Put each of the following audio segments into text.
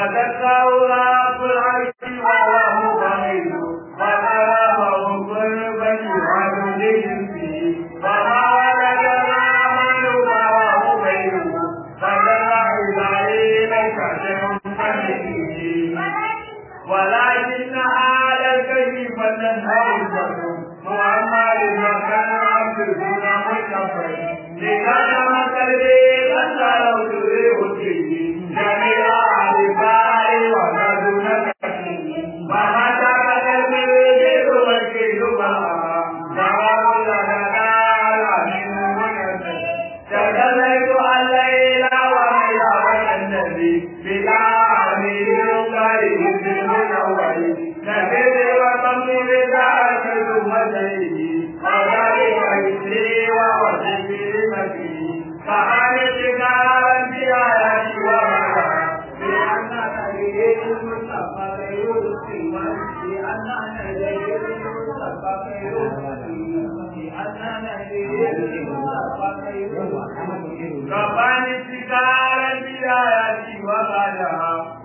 وذكروا رب العرش وهو مبين وكلامه قربا يعبد فيه وما ولد الرحمن وهو مبين فدل إسرائيل كشف فيه ولكن هذا الكشف تنهض محمد وكان عبد دون مكفر لكان قلبي قد لو تريد فيه جميع عرفاء وكدون وما ترك المريد والكيد معا جواب لنا على من منزل تدليت الليل وميلا النبي بلا عميل قريب المنور نبي وطمي بذاك ثمتيه وذلك مثلي ووجهي لمثلي فعرف نارا بآياتي ومعها بأن نبي المصطفى غير القيمة بأن نبي المصطفى غير القيمة بأن نبي المصطفى غير القيمة كفاني ستارا بآياتي ومعها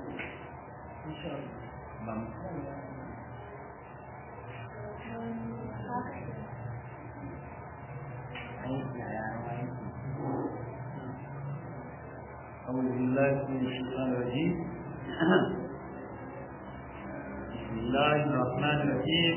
أعوذ بالله من الشيطان الرجيم بسم الله الرحمن الرحيم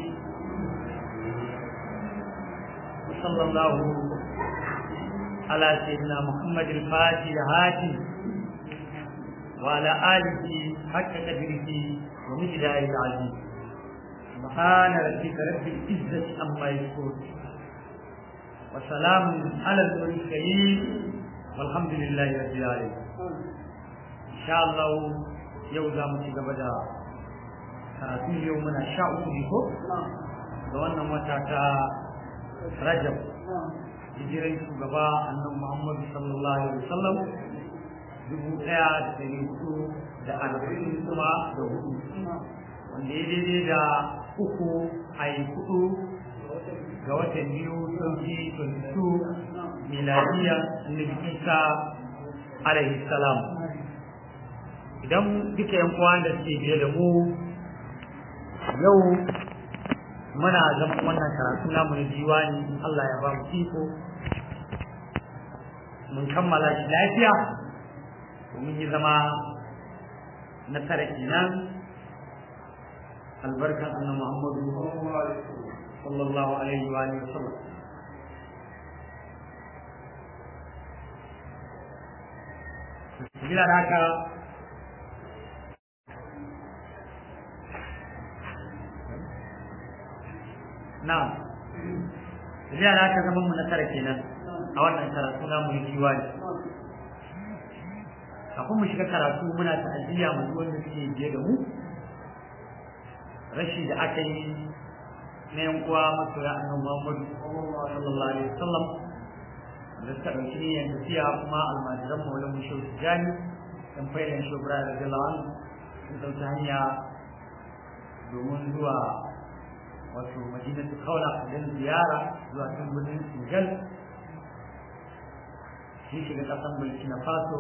وصلى الله على سيدنا محمد الفاتح الهادي وعلى آله حق قدره ومقداره العظيم سبحان ربك رب العزة عما يصفون وسلام على المرسلين والحمد لله رب العالمين إن شاء الله يوزا متجب دا karatun yau muna sha uku ne ko da wannan wata ta rajab hijiran shugaba annabi muhammadu sallallahu alaihi wasallam dubu ɗaya da ɗari hudu da arba'in kuma da hudu wanda ya daidai da uku a yi hudu ga watan biyu sauki 22 miladiya annabi isa alaihi salam idan duka yan uwa da suke biye da mu yau muna zama wannan karatu namu na diwani Allah ya ba mu iko mun kammala shi lafiya mun yi zama na tara kenan albarkan annabi Muhammadu sallallahu alaihi wa alihi wasallam bila da haka na bila da haka zaman mu na tara kenan a wannan karatu na mu yi ne kafin mu shiga karatu muna ta'aziyya mu wanda suke biye da mu rashi da aka yi na yan uwa masoya annabi Muhammadu sallallahu alaihi wasallam da suka ɗauki niyyar tafiya kuma almajiran maulan mu shehu tijani dan faidan shehu ibrahim radiyallahu anhu sun ɗauki hanya domin zuwa wato madinatu kaula don ziyara zuwa can birnin senegal shi shiga ƙasan burkina faso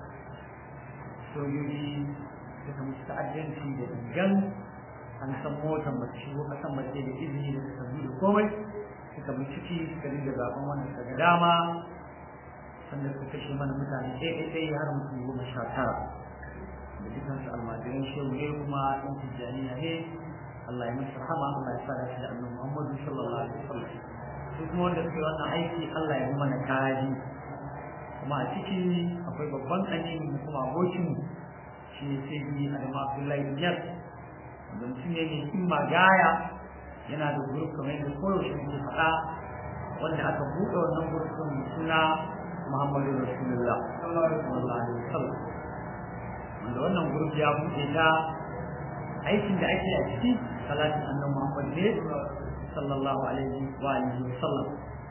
sojoji suka musu ta'addanci da gangan an san motar ba ta shigo kasan ba sai da izini da suka da komai suka bi ciki suka dinga zaben wannan suka ga dama sannan suka kashe mana mutane ɗaya ɗaya har mutum goma sha tara da dukkan su almajiran shehu ne kuma ɗan tijjaniya ne Allah ya masa rahama Allah ya sa da shi da annabi Muhammadu sallallahu alaihi wasallam su kuma wanda suke wannan aiki Allah ya yi mana kaji kuma a ciki akwai babban ƙanin kuma abokin shi ne sai bi Adamu Abdullahi Niyar da mutum ne mai himma gaya yana da guruf kamar yadda koyaushe muke faɗa wanda aka buɗe wannan gurufin suna Muhammadu Rasulullah sallallahu alaihi wasallam wanda wannan guruf ya buɗe ta aikin da ake a ciki salatin annan Muhammad ne sallallahu alaihi wa alihi wasallam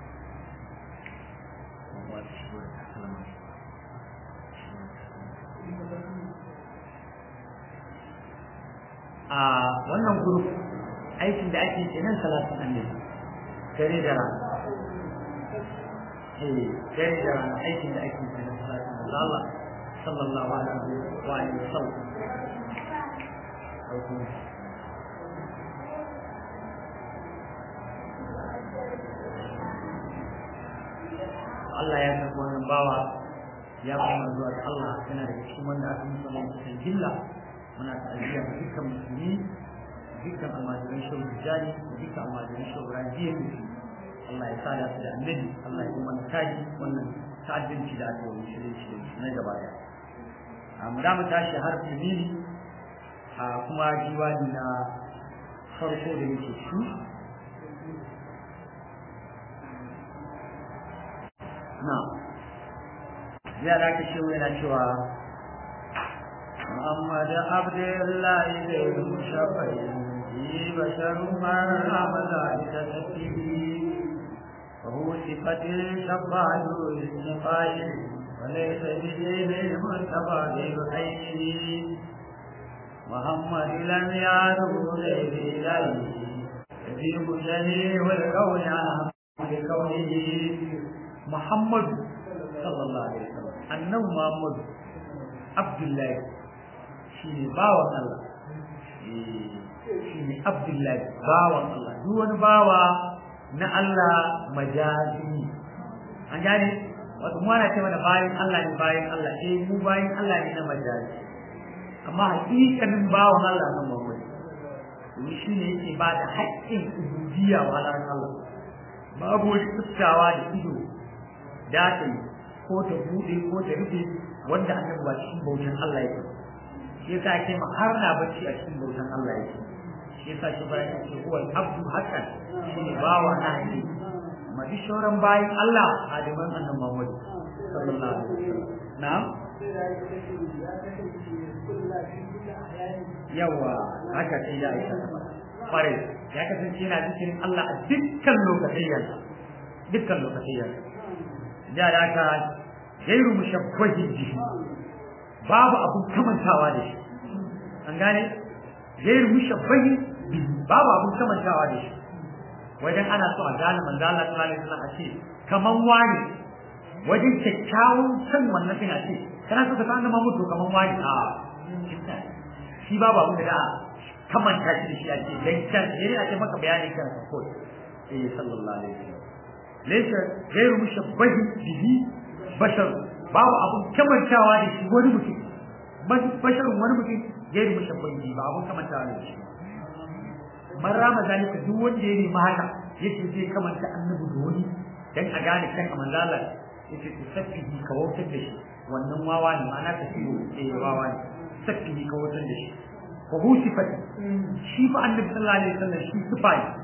a wannan group aikin da ake kenan salatin annabi dare da rana eh dare da rana aikin da ake kenan salatin Allah sallallahu alaihi wa alihi wasallam Allah ya san wannan bawa ya kuma zuwa ga Allah yana daga cikin wanda aka musu wannan cikin jilla muna ta'aziyya ga dukkan musulmi dukkan almajiran shehu tijjani da dukkan almajiran shehu rajiya Allah ya sada su da annabi Allah ya yi mana taji wannan ta'addanci da aka yi musulunci da na gaba daya a mu mu tashi har tumini a kuma diwani na farko da yake shi na ya da ka shehu yana cewa محمد عبد الله غير مشفع بشر من ملائكة تكتبه وهو صفة شفاعة للنفاع وليس بدين المرتبى بالعين محمد لم يعرف غير إليه يجيب الجليل والكون عن بكونه محمد صلى الله عليه وسلم أنه محمد عبد الله shine bawan Allah shine Abdullahi bawan Allah duk wani bawa na Allah majazi an gane wato mu ana ce mana bayan Allah ne bayan Allah eh mu bayan Allah ne na majazi amma hakikanin bawan Allah na Muhammad domin shi ne yake ba da haƙƙin ubudiyya wa Allah babu wani fuskawa da ido da ta ko ta buɗe ko ta rufe wanda annabi ba cikin bautan Allah yake shi yasa ake ma har na bacci a cikin bautan Allah yake shi yasa shi bayan yake huwa abdu hakan shi ne bawa na ne amma duk sauran bayan Allah hadiman annabi Muhammad sallallahu alaihi wasallam na'am yawa haka sai ya isa kware ya kasance yana cikin Allah a dukkan lokacin dukkan lokacin da da ka gairu mushabbahin jihi babu abun kamantawa da shi an gane gairu mushabbahin bihi babu abun kamantawa da shi wajen ana so a gane manzo Allah sallallahu alaihi wasallam a ce kaman wani wajen kyakkyawan san wannan din a ce kana so ka san annabi Muhammad kaman wani a shi babu abun da kamanta shi da shi a ce dan kan ne a ce maka bayani kan sa ko eh sallallahu alaihi wasallam laysa gairu mushabbahin bihi bashar babu abun kamantawa da shi wani mutum basharun wani mutum gairi mushabbahi bi ba abun kamantawa da shi man rama zalika duk wanda ya nemi haka yace zai kamanta annabi da wani dan a gane kan manzala yace ku sabbihi ka wautar da shi wannan wawa ne ma'ana ka ciwo eh wawa ne sabbihi ka wautar da shi wa hu sifati shi fa annabi sallallahu alaihi wasallam shi sifa ne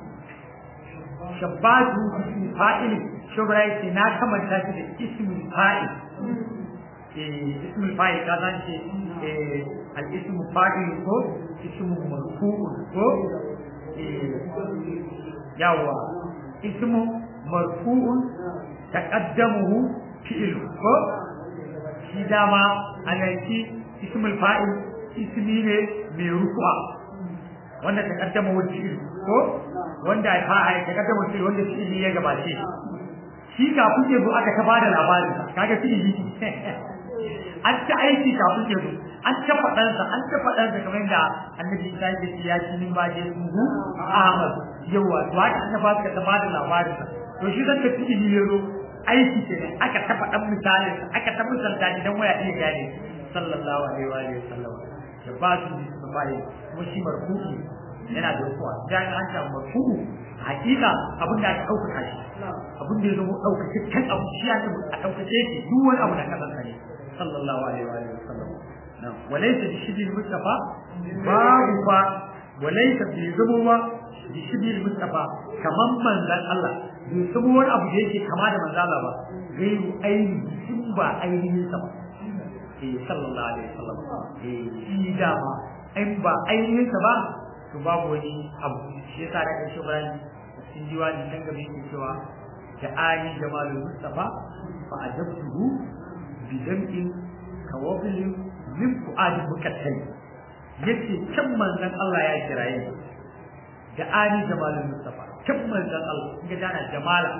shabbatu bi fa'ili shubra yake na kamanta shi da ismul fa'il eh ismul fa'il ka san shi eh al ismu fa'il ko ismu marfu'un ko eh yawa ismu marfu'un taqaddamuhu fi'il ko shi dama alanci ismul fa'il ismi ne mai rufa wanda taqaddamuhu fi'il ko wanda ya fa'a taqaddamuhu fi'il wanda fi'il ya gabace shi kafin ya zo aka ta bada labarin kaga fi'ili an ta aiki kafin ya zo an ta faɗan sa an ta faɗan sa kamar da annabi ta yi ya ci min baje su hu Ahmad yawa to haka an ba ka ta bada labarin sa to shi zan ta fi'ili ya zo aiki ce ne aka ta faɗan misalin sa aka ta misalta shi dan waya iya gane sallallahu alaihi wa alihi wasallam da ba su da bai kuma shi marfu'i yana da kuwa dan an ta marfu'u hakika abin da aka ɗaukaka shi abin da ya zama ɗaukake kan abu shi ya ce a ɗaukace shi duk wani abu da ka san ne sallallahu alaihi wa sallam walaysa bi shibi mustafa babu fa walaysa bi zama ba bi shibi mustafa kaman manzon Allah bai zama wani abu da yake kama da manzon Allah ba gairu ainihi in ba ainihin sa ba eh sallallahu alaihi wa sallam eh shi dama in ba ainihin sa ba to babu wani abu shi yasa da shi bayani cikin diwani can gaba yake cewa da ali jamalul mustafa fa ajabtuhu bi dam'in kawabli min fuadi mukattai yace kan manzon Allah ya kiraye da ali jamalul mustafa kan manzon Allah ga dana jamala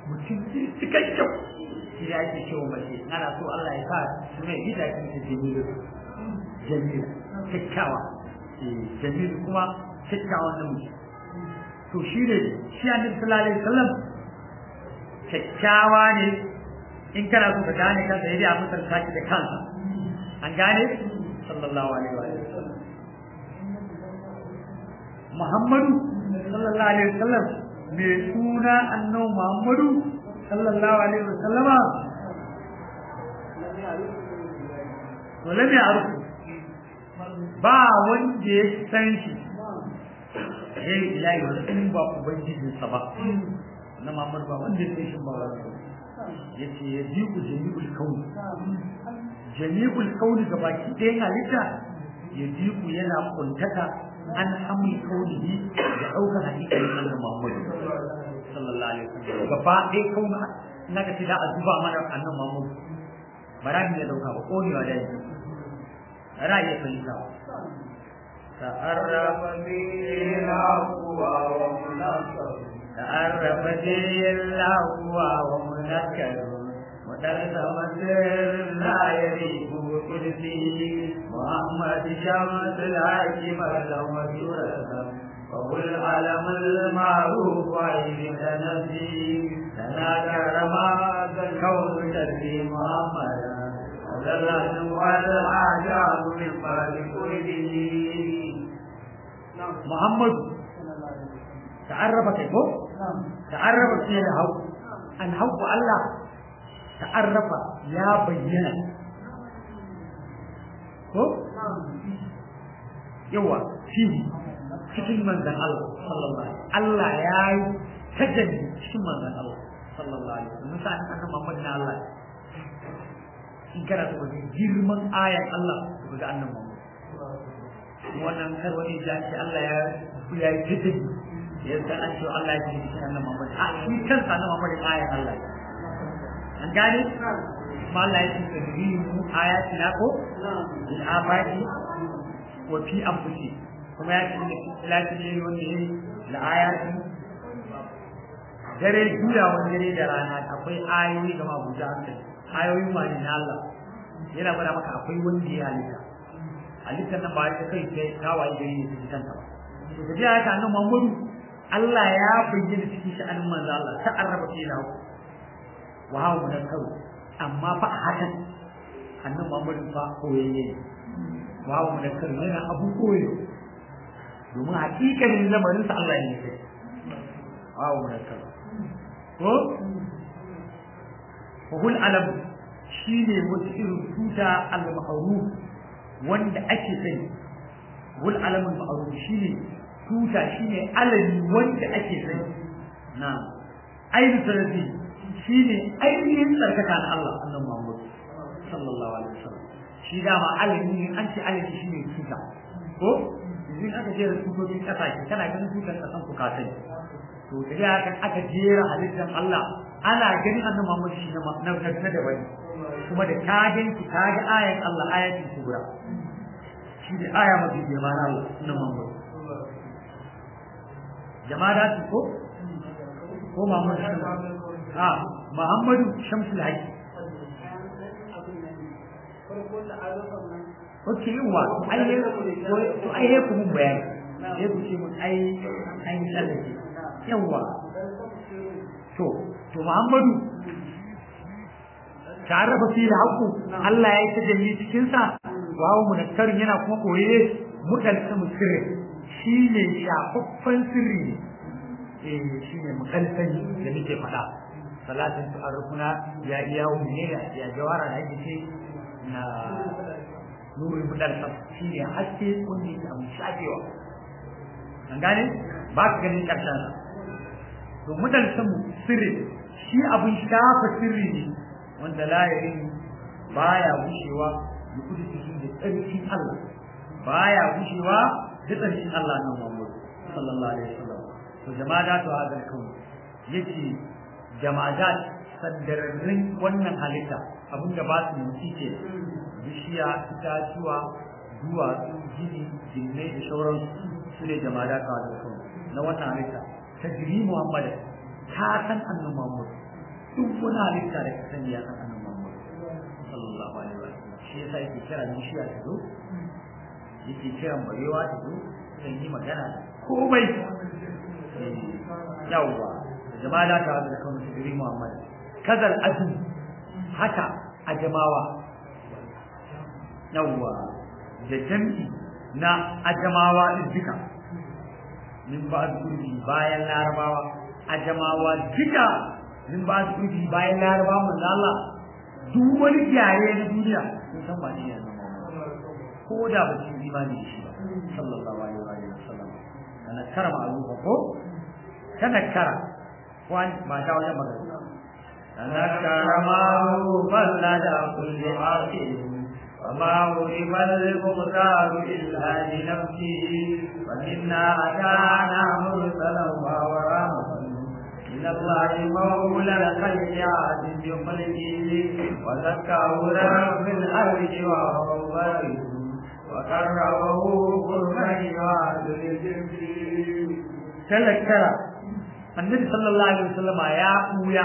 mutum cikakken shi ne ake cewa mace ana so Allah ya sa su mai gida kin ta jamilu jamilu kyakkyawa jamilu kuma kyakkyawan namiji to shi ne shi annabi sallallahu alaihi wasallam kyakkyawa ne in kana so ka gane kansa yadda a misalta shi da kansa an gane sallallahu alaihi wa sallam Muhammadu sallallahu alaihi wa sallam mai suna annabi Muhammadu sallallahu alaihi wa sallama wala mai arufu ba wanda ya san shi eh ilahi wa in ba ubangijinsa ba na Muhammadu ba wanda ya san shi ba yace ya ji ku jami'ul kauni jami'ul kauni ga baki ɗayan halitta ya ji ku yana kuntaka an hamul kaunihi da ɗaukar hakikalin Allah Muhammadu sallallahu alaihi wasallam gaba ɗaya kauna na ga da a zuba mana annan Muhammadu ba ra ya dauka ba konewa da yake ra ya fahimta تعرف به الأقوى ومنصر تعرف به الأقوى ومنكر ودرس مسير لا يريب بقدسه محمد شمس الحاكم له سورة وهو العلم المعروف عين تنزيه تناكر ما الكون تربي محمدا وذلت والعجاب من بعد كله محمد تعرف كيف تعرف فيه الهو أن هو الله تعرف يا بينا ko yawa shi cikin manzan Allah sallallahu alaihi Allah ya yi tajalli cikin manzan Allah sallallahu alaihi wasallam musa an annabi Muhammad na Allah in kana so ga girman ayan Allah ga annabi Muhammad wannan kar wani ya ce Allah ya ya yi tajalli yadda an ce Allah ya yi cikin annabi Muhammad a shi kansa annabi Muhammad ayan Allah an gane ma Allah ya ce tadrimu ayatina ko bil afaqi wa fi anfusi kuma ya ce lati ne wani la ayati dare juya wani dare da rana akwai ayoyi ga mabuja hankali ayoyi ma ne na Allah yana gwada maka akwai wanda ya halitta halittar nan ba ta kai sai tawaye gari ne su kanta ba to kaji haka annabi Muhammadu Allah ya bayyana cikin sha'anin manzo Allah ta arraba fi lahu wa hawa munakkaru amma fa hakan annabi Muhammadu fa koyayye wa hawa munakkaru yana abu koyo domin hakikanin lamarin sa Allah ne sai wa hawa munakkaru ko wa hul alam shine wata irin tuta al-ma'ruf wanda ake sani hul alam al-ma'ruf shine tuta shine alami wanda ake sani na ainihin sarafi shine ainihin tsarkaka na Allah annabi Muhammad sallallahu alaihi wasallam shi dama alami ne an ce alami shine tuta ko idan aka jera tutocin kasashe kana ganin tutar kasan ku ka sani to da haka aka jera halittar Allah ana ganin annabi Muhammad shi na na na da wani kuma da ka ganki ka ga ayan Allah ayatin kubra shi da aya mafi girma na Allah na Muhammad jama'a da su ko ko Muhammad a Muhammadu Shamsul Haqi Ok, yawa, ai ne, to ai ne ku mun bayani, sai ku ce mun ai an yi tsallake. Yawa, to, to Muhammadu, tare da fi haƙu, Allah ya yi ta jami cikinsa, wawo munakkarin yana kuma koye muɗalta sirri, shi ne shafaffen sirri ne, eh shi ne mukalsani da muke faɗa. salatin su arfuna ya iya ne ya jawara da ake ce na nuri mudar shi ne haske kunni da mu shafewa an gane ba ka ganin karshen sa to mudar samu sirri shi abin shafa sirri ne wanda layirin baya gushewa da kudu cikin da tsarkin Allah baya gushewa da tsarkin Allah na Muhammad sallallahu alaihi wasallam to jama'a da to hadal kawai yace jama'at sandararrun wannan halitta abinda ba su motsi ke bishiya itatuwa duwatsu gini jinnai da shauran su ne jama'a da da kan na wannan halitta ta jiri muhammad ta san annabi muhammad duk wani halitta da ka sani ya san annabi Muhammad sallallahu alaihi wa sallam shi yasa yake kira bishiya ta zo yake kiran barewa ta zo zan yi magana da komai yawwa jama'a da ta da kawai su gari Muhammad kazal azum haka a jamawa yawwa da jam'i na ajamawa din duka min ba kurbi bayan larabawa ajamawa duka min ba kurbi bayan larabawa manzo Allah duk wani yare na duniya sun san ba ne yanzu ko da ba su imani da shi ba sallallahu alaihi wa sallam kana kara ma'rufa ko kana kara wani ba ta wajen magana kana kara ma'rufa la da kulli aqil وما غرب المختار إلا لنفسه ومنا أتانا مرسلا ورحمة من الله مولى الخلق عاد بخلقه وزكاه رب الأرض وهو بارئ وقربه قربا يعاد للجنس تذكر النبي صلى الله عليه وسلم يا أويا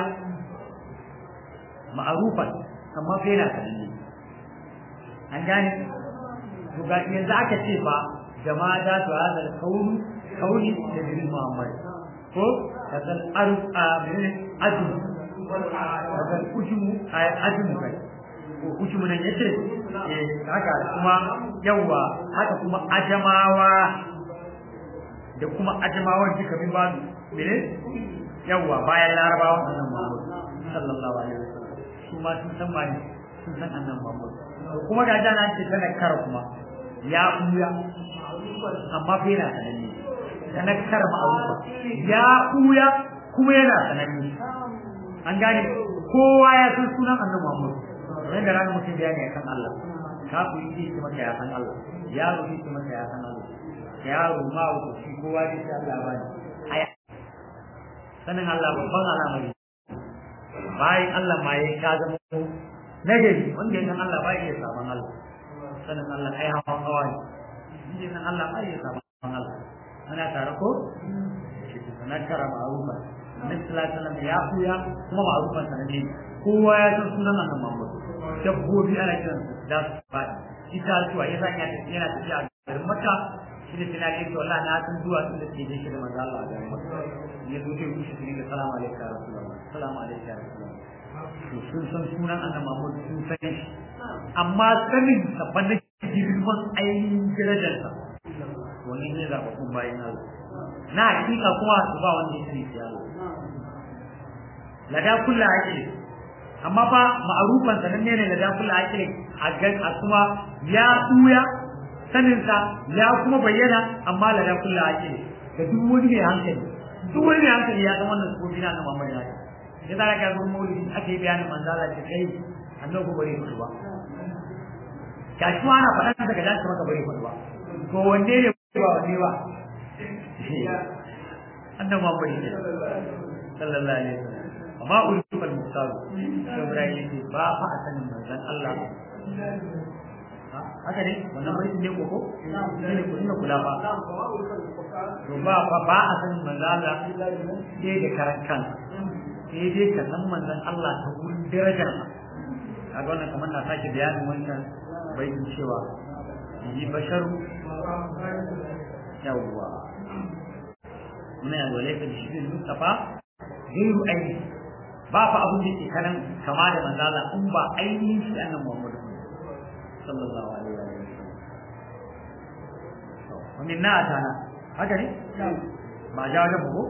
معروفا أما فينا كلمة an gane to ga yanzu aka ce fa jama'a da to hada kauni kauni da bin Muhammad ko kasan aruf a bin azum kasan ujumu a ajumu kai ko ujumu nan yace eh haka kuma yawa haka kuma ajamawa da kuma ajamawan duka bin babu mene yawa bayan larabawa annabi Muhammad sallallahu alaihi wasallam su ma sun san mani sun san annabi Muhammad kuma ga jana ce tana kara kuma ya uya amma fa yana sananne tana kara ma'arufa ya uya kuma yana sananne an gane kowa ya san sunan annabi Muhammad wanda ran mutum bayani akan Allah kafu yi ce maka ya san Allah yaro yi ce maka ya san Allah yaro ma wato shi kowa ne sai Allah ba ni aya sanin Allah babban al'amari bayan Allah ma ya ka zama nagari wanda ya san Allah ba ya saban Allah sanin Allah ai hawan hawa ne inda san Allah ba ya saban Allah ana tare ko shi sanar kara ma'rufa Annabi sallallahu alaihi wasallam ya kuya kuma ma'rufan sanan ne kowa ya san sunan Annabi Muhammad dabbobi ana kiran su da su faɗi ita zuwa ya san yana tafiya a garin Makka shi ne tana ce wallahi na san zuwa sun da ke da shi da manzo Allah a garin Makka ya zo ke rushe shi da salamu alaikum ya rasulullah salamu alaikum ya rasulullah to sun san sunan annabi Muhammad sun san shi amma sanin sa ban da girman ainihin darajarsa wani ne da kun bayan Allah na hakika kuma su ba wanda yake yi Allah lada kullu akili amma fa ma'rufan sanan ne ne lada kullu akili a gan a kuma ya tuya sanin sa ya kuma bayyana amma lada kullu akili da duk wani mai hankali duk wani mai hankali ya san wannan sukofi na annabi Muhammad ya ya zara ka zuwa maulidi ake yi bayanin manzala ta kai annabi bare mutu ba ka shi ana faɗa daga dan ka maka bare mutu ba to wanne ne ba wanne ba annabi Muhammad ne sallallahu alaihi wasallam amma ulul fal muhtar Ibrahim yake ba fa a sanin manzon Allah haka ne wannan bai ne koko ne ko ina kula ba to ba fa ba a sanin manzon Allah sai da karan kansa sai dai ka san manzon Allah ta wurin darajar a ga wannan kamar na sake bayanin wannan baitin cewa yi basharu yawwa muna yanzu laifin shi ne Mustafa gairu aini ba fa abin da ke kanan kama da manzon Allah in ba ainihin shi annan Muhammadu sallallahu alaihi wa sallam wa minna atana haka ne ba ja wajen ko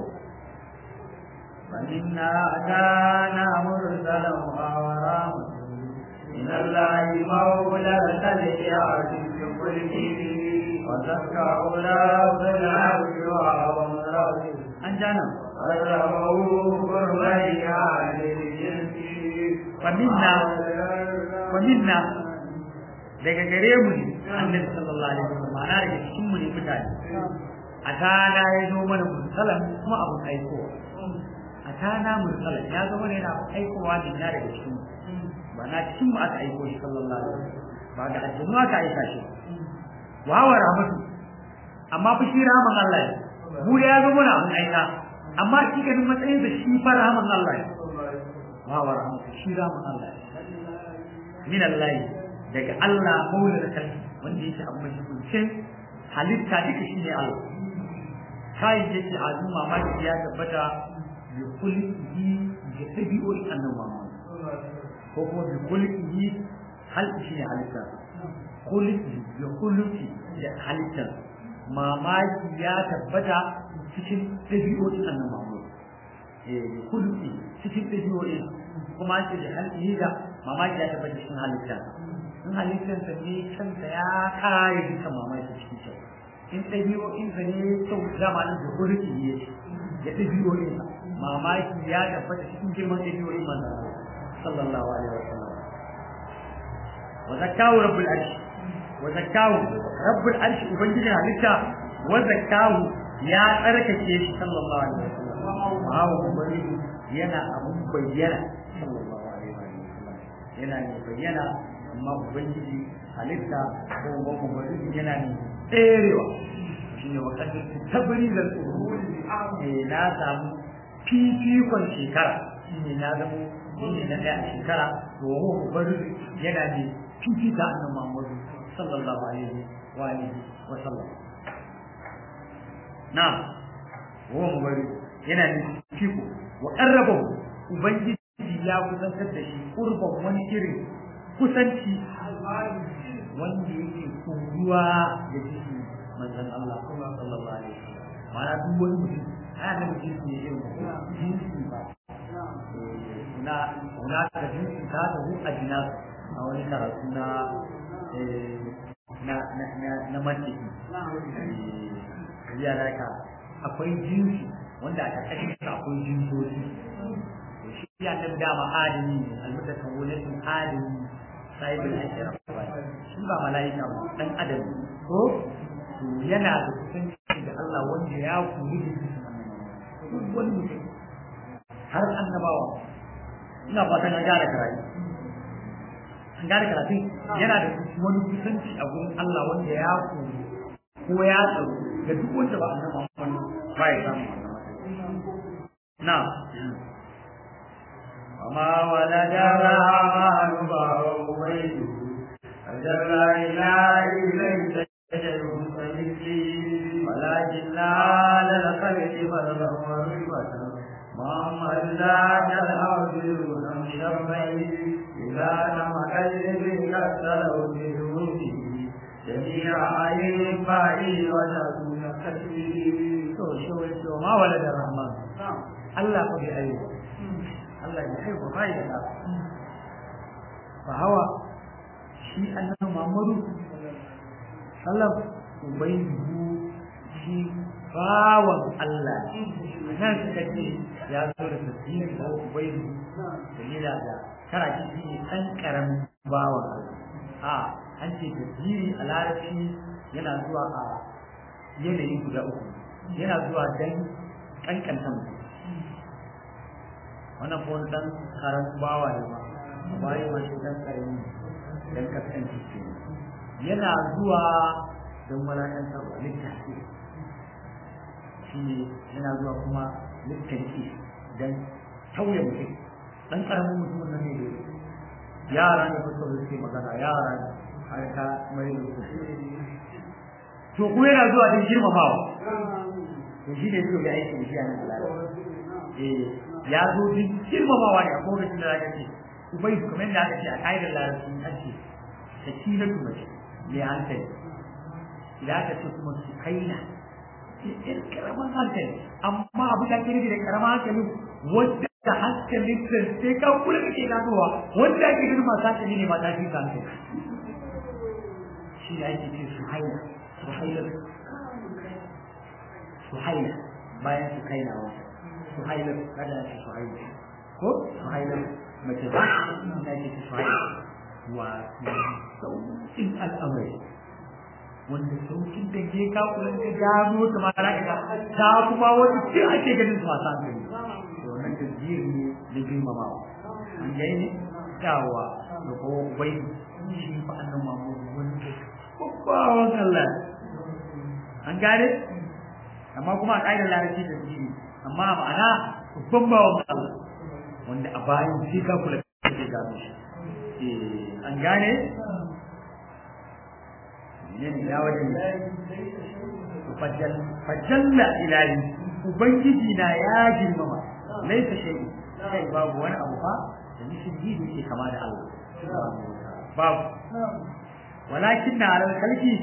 فإنا أتانا مرسلا ورحمة من الله مولى الخلق عزيز كله وزكى أولاد العبد وأعظم الأرض أنجانا أرغبه قربيا للجنس فمنا فمنا daga gare mu ne annabi sallallahu alaihi wasallam ma'ana daga cikin mu ne mutane a tana ya zo mana musallam kuma abun aikowa atana mursala ya zama ne yana aikowa ne na daga cikin ba na cikin mu aka aiko shi sallallahu alaihi wasallam ba ga aljannu aka aika shi wa wa rahmatu amma fa shi rahman Allah ne mu da ya zama na mun aika amma shi ganin matsayin da shi fa rahman Allah ne ma wa rahmatu shi ramu Allah min Allah daga Allah maula da kai wanda yake abu mai kuncin halitta duka shine Allah kai yake azu mamaki ya tabbata bi kulli da tabi'ul annabawa ko kuma bi kulli hal shine halitta kulli bi kulli da halitta mamaki ya tabbata cikin tabi'ul annabawa eh kulli cikin tabi'ul kuma ce da halitta da mamaki ya tabbata cikin halitta in halittarsa ne kansa ya kare duka mamaki cikin kyau in ɗabi'o'insa ne kyau zamanin da hulki ne ya ɗabi'o'insa mamaki ya tabbata cikin girman ɗabi'o'in manzan sallallahu alaihi wa sallam wa zakkahu rabbul arshi wa zakkahu rabbul arshi ubangijin halitta wa zakkahu ya tsarkake shi sallallahu alaihi wa sallam wa hawa yana abun bayyana sallallahu alaihi wa sallam yana ne bayyana amma ubangiji halitta ko ubangiji yana ne tserewa shi ne wakasar tabari da tsoro ne na samu fifikon shekara shi ne na zamo shi ne na ɗaya a shekara to wa ubangiji yana ne fifita annan muhammadu sallallahu alaihi wa alihi wa sallam na wa ubangiji yana ne fifiko wa ƙarrabahu ubangiji ya kusantar da shi kurban wani irin kusanci wanda yake koruwa da jiki manzon Allah sallallahu alaihi wasallam mana duk wani mutum ana da mutum ne irin jinsi ba na na da jinsi ta da hu a jinas a wani karatu na na na na na mantiki ya ka akwai jinsi wanda a ƙarƙashin akwai jinsoci shi ya nan dama adami almutakawwalatin adami sahibul ashra shi ba malaika ba dan adam ko to yana da kusanci da Allah wanda ya kuri da shi duk wani mutum har annabawa ina fatan an gane karatu an gane karatu yana da wani kusanci a gurin Allah wanda ya kuri ko ya tsaro da duk wanda ba annabawa ba ya samu na وما ولد الرحمن فهو بيته أجل إله ليس شيء كمثله ولكن على الخلق فرضا ورفة محمد ذاك الأرض من شرعه إذا لم أجد كسره بجهوده جميع عين فائل وتكون كسبه وما ولد الرحمن الله فبأيه Allah ya haihu bai da ɗa fa hawa shi annabi Muhammadu sallam ubayyu shi bawan Allah nan suka ce ya zo da tasiri ko ubayyu dalila da kara shi ne ɗan ƙaramin bawan Allah a an ce tasiri a larabci yana zuwa a yanayi guda uku yana zuwa dan ƙanƙanta mutum wannan ko wani dan karan bawa ne ba bayi ma shi dan karami dan kasance ce yana zuwa don walakantar wa littafi shi ne yana zuwa kuma littafi dan tauye mutum dan karamin mutum nan ne da yara ne kusa da suke magana yara ne har ka mai da su to kuma yana zuwa don girmamawa to shi ne suka ga aiki da shi a nan alaƙa eh ya zo din girmamawa ne a lokacin da zaka ce ubai kamar da aka ce a kaidar larabci an ce sakina kuma ce mai hankali idan aka ce kuma su kaina in karaman hankali amma abu da kiri da karaman hankali wanda da hankalin da sai ka kula da ke ganowa wanda ake gani masu hankali ne mata fi hankali shi da ake ce su haina su haina su haina bayan su kaina wata suhailar kada ce suhailar ko suhailar mace ba ina ce ta suhailar wato sauƙin al'amari wanda sauƙin da ke kakulan ka gano ta ma za ka ta kuma wani ce ake ganin su masu hankali to wannan tasbir ne da girmamawa an gai ne dawa da kowa bai shi fa annan mamu wanda babbawan Allah an gane amma kuma a ƙa'idar larabci da tasbiri amma ma'ana babban bawan Allah wanda a bayan sai ka kula da gano shi eh an gane ne ne ya wajen fajalla ilahi ubangiji na ya girmama laisa shay'in kai babu wani abu fa da mishin yi da yake kama da Allah babu walakin na alal kalki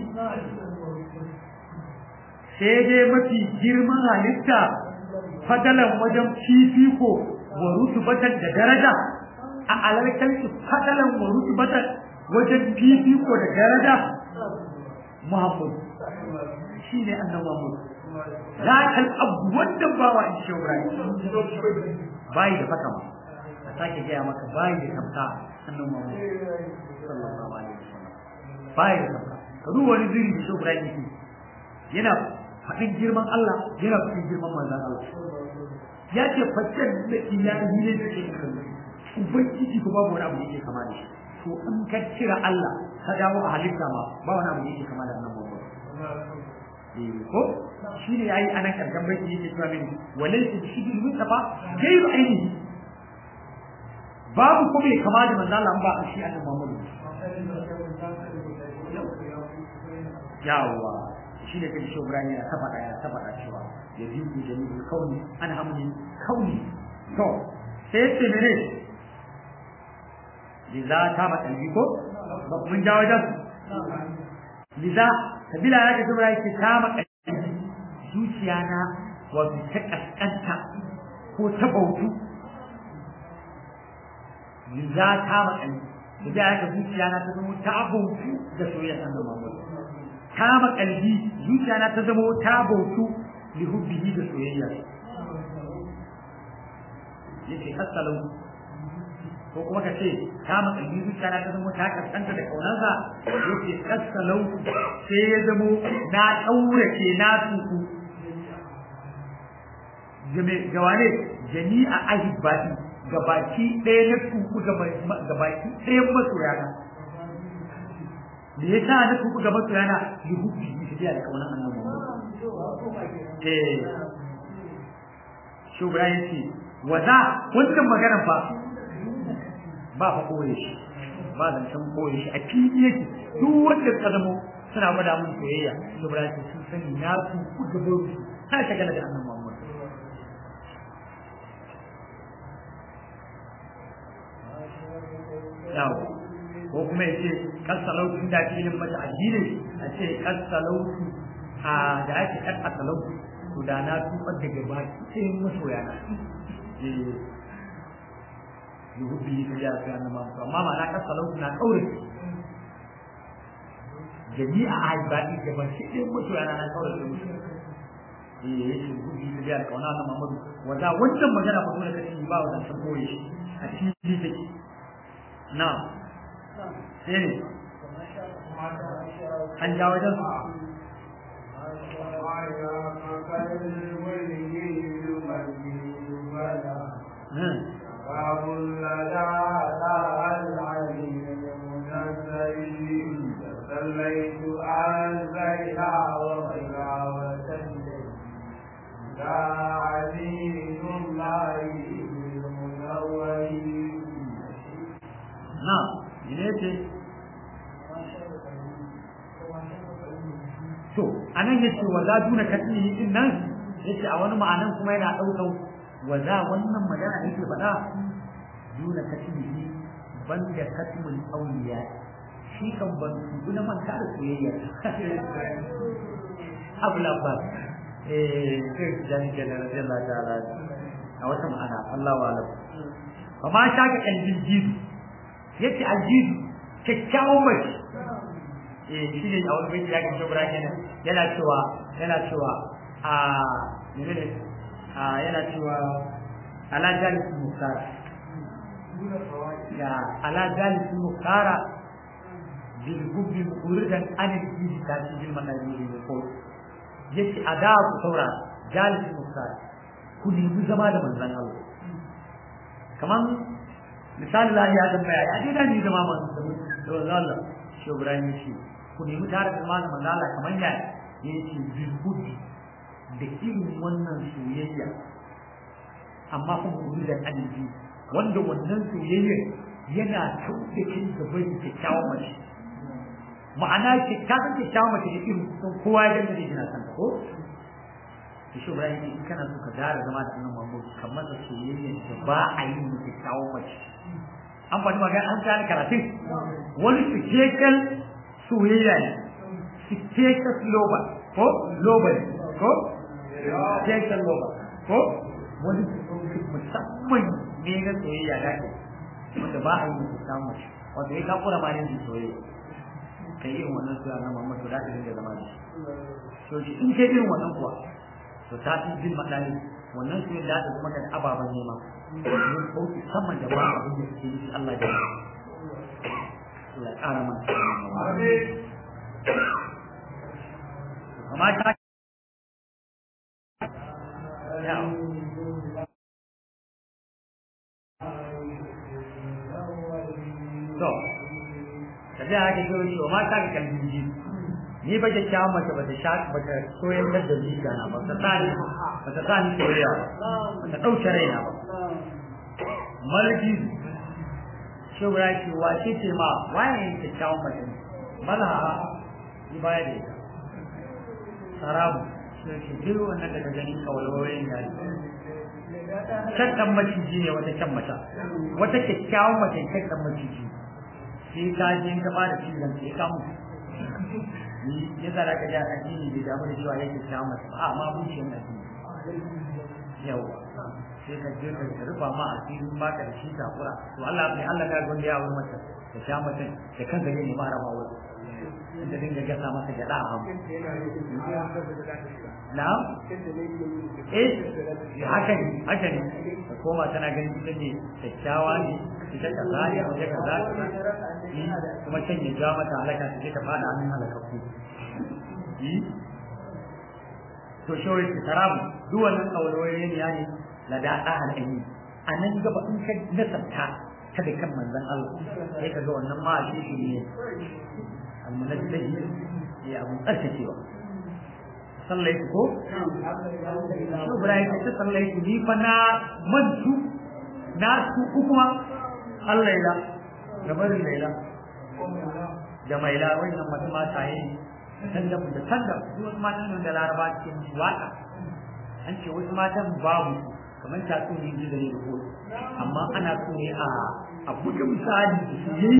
sai dai mafi girman halitta fadalan wajen fifiko wa rutubatan da daraja a alal kalki fadalan wa rutubatan wajen fifiko da daraja Muhammad shi ne annan Muhammad za ka abu wanda ba wa in shi bayi da faka ma a sake gaya maka bayi da tamka annan Muhammad sallallahu alaihi wasallam bayi da tamka ka duba wani zuri da shi Ibrahim yake yana faɗin girman Allah yana faɗin girman manzon Allah ya ce faccen da ilahi ne da ke kan ubangiji ko babu wani abu da yake kama da shi to in ka cira Allah ka dawo a halitta ma ba wani abu da yake kama da annabi Muhammad ko shi ne yayi anan karkan bai yake cewa mini walaysa shibul mustafa gairu ainihi babu ko bai kama da manzo Allah ba shi annabi Muhammad yawa shi ne kai shi Ibrahim ya taba ya taba cewa ya ji ku jami'ul kauni an hamdi kauni to sai ce mene liza ta ma kalbi ko mun ja wajen liza kabila ya ga jumla yake ta ma kalbi zuciya na wato ta kaskanta ko ta bautu liza ta ma kalbi kabila ya ga zuciya na ta zama ta bautu da soyayya annabi Muhammad ta ma kalbi zuciya na ta zama ta bautu li hubbihi da soyayya yake kasalau ko kuma ka ce ta makalli zuciya na ta zama ta kaskanta da kaunarsa yake kasalau sai ya zamo na ɗaurace na tuku gawane jami'a ahibbaɗi gabaki ɗaya na tuku gabaki ɗaya masoya na me yasa na tuku ga masoya na yi hubbi yi tafiya da kaunar annabi eh shugaba yace waza wannan magana fa ba fa koye shi ba zan san koye shi a fili yake duk wanda ka zamo suna gwada mun soyayya shugaba yace sun sani na su ku gaba su ha ta gana da annabi Muhammad yawo ko kuma yace kasalautu da filin mata addini a ce kasalautu a da ake kasalautu to da na tubar da gaba sai masoya na yuhubbi ta ya ga nan ma amma ma na kasalau na kaure jami'a aibadi da ban shi din mutu yana na kaure da mutu eh yake yuhubbi ta ya kauna na Muhammadu wanda wannan magana fa dole kace ba wannan san boye shi a cikin take na sai an jawo wajen باب لدى على العليم المنزل صليت عن زيها وغيرها وسلم لا عزيز الله المنور نعم إليك to anan yace wa za duna katini din nan yace a wani ma'anan kuma yana daukan wa za wannan magana yake faɗa duna katini banda katmul awliya shi kan ban guna man ka da soyayya abla ba eh sai jan jalla radiyallahu ta'ala a wata ma'ana Allah wa alam amma shaka kalbin jidu yace aljidu kyakkyawan mace eh shi ne a wani bai ya ga shobra kenan yana cewa yana cewa a menene a yana cewa ala jalis mukara ya ala jalis mukara bil hubbi muridan an al ta ci bil makari ne ko yace ada ku saura jalis mukara ku nemi zama da manzon Allah kaman misali la ya tambaya ya dai da ni zama manzon Allah shi Ibrahim shi ku nemi tare da malamin manzo Allah kamar ya yace bil hubbi da irin wannan soyayya amma kuma wuri da alibi wanda wannan soyayyar yana tauke kin da bai kyakkyawan mace ma'ana ki ka san kyakkyawan mace da irin sun kowa ya ganta da yana san ko to shi Ibrahim in kana so ka gara zama da annabi Muhammad kamar da soyayyar da ba a yi da kyakkyawan mace an faɗi magana an gane karatun wani cikakken soyayya ne cikakken loba ko loba ko cikakken loba ko wani musamman ne na soyayya da ke wanda ba a yi da kyakkyawan mace wato ya kakura ma yin soyayya kai irin wannan soyayya na Muhammad to za ka dinga zama da shi to shi in kai irin wannan kuwa to ta fi jin maɗani wannan soyayya da ta zama da ababen nema yin sauki saman da ba abin da suke yi Allah da Allah ƙara mana amma ta to tafiya haka ke wani ma ta ga kalbin ji ni ba ke kyawun mace ba ta sha ba ta soyar da zuciya na ba ta tsani ba ta tsani soyayya ba ta ɗauke raina ba malaki shugura ce wace ce ma waye ne kyakkyawan mace ne malaha ni baya da ita sarabu sai ce duk wannan daga ganin kawalwayoyin ya kyakkan maciji ne wata kyan mata wata kyakkyawan mace kyakkan maciji sai ka je ka fara cizon sai ka mutu ni ya zara ka ja addini bai damu da cewa yake kyawun mace ba amma buciyar addini yawa sai ka je ka rufa ma a cikin baka da shi takura to Allah ne Allah ka gonda ya wurin mata da sha mata da kanka ne ne fara mawa da dinga gasa masa gada a hamu na eh haka ne haka ne da koma tana ganin ita ne kyakkyawa ne ita ka zai waje ka za kuma can ya ja mata halaka ta ta fada hannun halakakku to shawai ki tarabu duk wannan kawarwaye ne ne la da da halani a nan gaba in ka nasarta ta da kan manzon Allah sai ka ga wannan ma shi shi ne almunajjahi ya abu tsarkakewa sallaitu ko shi Ibrahim ta sallaitu ni fa na mantu na su kuma Allah ya da barin laila da maila wannan masu mataye tandam da tandam su wasu matan da laraba ke musu waka an ce wasu matan babu kamar ta tsuni ji da ne amma ana so ne a a buga misali da su yi